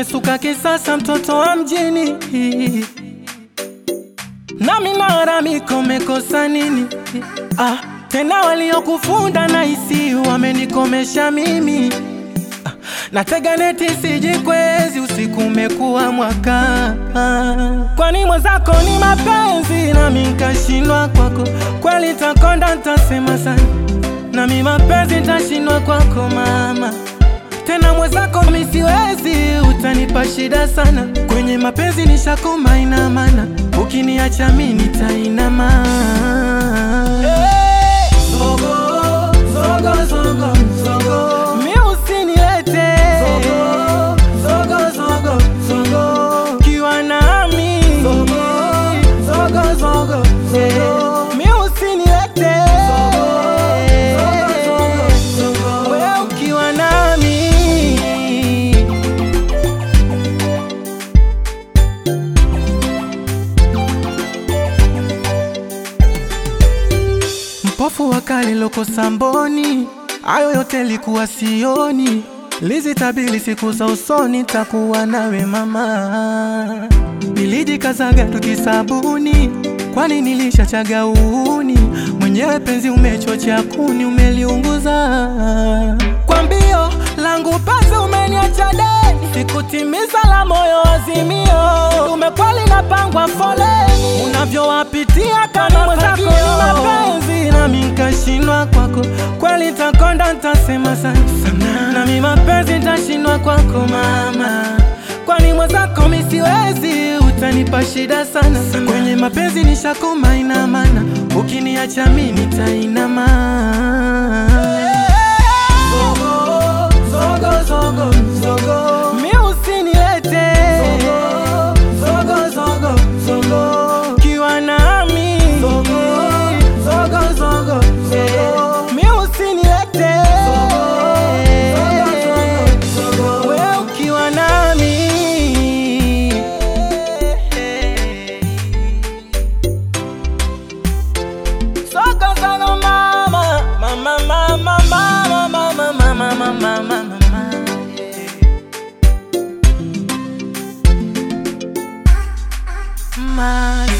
umesuka kisasa, mtoto wa mjini, nami nalalamika umekosa nini? Ah, tena waliokufunda na hisi wamenikomesha mimi ah, natega neti sijikwezi, usiku umekuwa mwaka ah, kwani mwenzako ni mapenzi nami nkashindwa kwako, kweli takonda ntasema sana nami mapenzi ntashindwa kwako mama tena mwenzako misiwezi, utanipa shida sana kwenye mapenzi nishakoma, ina maana ukiniacha mimi nitainama. Zogo, zogo, zogo, zogo. Mi usinilete. Zogo, zogo, zogo, zogo. Ukiwa nami. Zogo, zogo, zogo, zogo. Mi usinilete. Zogo, zogo, zogo. Wewe ukiwa nami. Mpofu wa kale loko samboni, hayo yote likuwa sioni. Lizitabili siku za usoni, takuwa nawe mama. Nilijikazaga tukisabuni, kwani nilishachaga uuni. Mwenyewe penzi umechocha kuni, umeliunguza kwa mbio langu pasi, umeniacha deni, sikutimiza la moyo azimio. Umekwali napangwa foleni, unavyowapitia kama mwenzako ni mapenzi, nami nkashindwa kwako, kweli takonda ntasema sana nami mapenzi ntashindwa kwako mama, kwani mwenzako mi siwezi, utanipa shida sana kwenye mapenzi nishakoma, ina maana ukiniacha mi nitainama. Zogo, zogo, zogo, zogo. Mi usinilete. Zogo, zogo, zogo. Ukiwa nami. Zogo, zogo, zogo, zogo. Mi usinilete. Wewe ukiwa nami. Soka sana mama, mama, mama, mama, mama, mama, mama, mama, mama. Ma